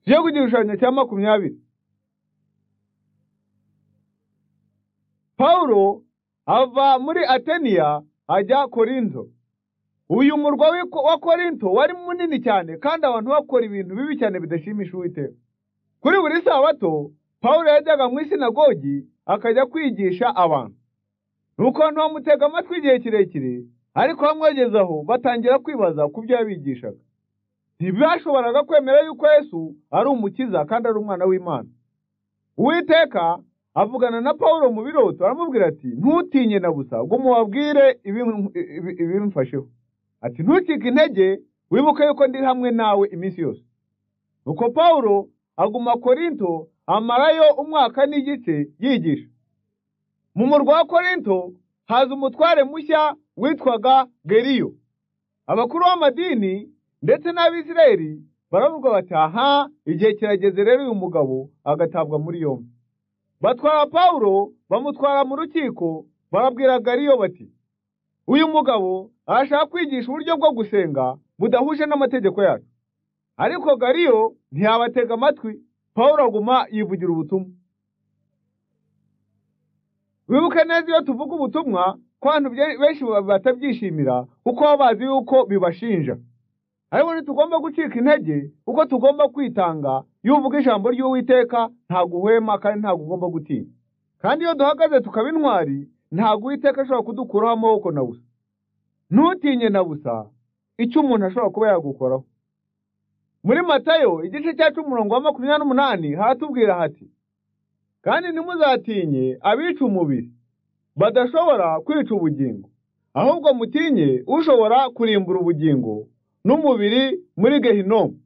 tujye ku gishushanyo cya makumyabiri pawulo ava muri ateniya ajya korinto uyu murwa w'i- wa korinto wari munini cyane kandi abantu bakora ibintu bibi cyane bidashimisha uwiteka kuri buri sabato pawulo yajyaga mu isinagogi akajya kwigisha abantu nuko abantu bamutega amatwi igihe kirekire ariko bamwegezaho batangira kwibaza ku byo yabigishaga ntibashoboraga kwemera yuko yesu ari umukiza kandi ari umwana w'imana uwiteka avugana na pawulo mu biroto aramubwira ati ntutinye na busa ngo mubabwire ibim- ibi- ibimfasheho ati ntucike intege wibuke yuko ndi hamwe nawe iminsi yose nuko pawulo aguma korinto amarayo umwaka n'igice yigisha mu murwa wa korinto haza umutware mushya witwaga geriyo abakuru b'amadini ndetse n'abisirayeli baravuga bati aha igihe kirageze rero uyu mugabo agatabwa muri yombi batwara pawulo bamutwara mu rukiko barabwira gariyo bati uyu mugabo arashaka kwigisha uburyo bwo gusenga budahuje n'amategeko yacu ariko gariyo ntiyabatega amatwi pawulo aguma yivugira ubutumwa wibuke neza iyo tuvuga ubutumwa ko abantu bye- benshi ba- batabyishimira kuko baba bazi yuko bibashinja ariko ntitugomba gucika intege kuko tugomba kwitanga iyo uvuga ijambo ry'uwiteka ntabwo uhwema kandi ntabwo ugomba gutinya kandi iyo duhagaze tukaba intwari ntabwo uwiteka ashobora kudukuraho amaboko na busa ntutinye na busa icyo umuntu ashobora kuba yagukoraho muri matayo igice cya cumi umurongo wa makumyabiri n'umunani haratubwira hati kandi ntimuzatinye abica umubiri badashobora kwica ubugingo ahubwo mutinye ushobora kurimbura ubugingo n'umubiri muri gehinomu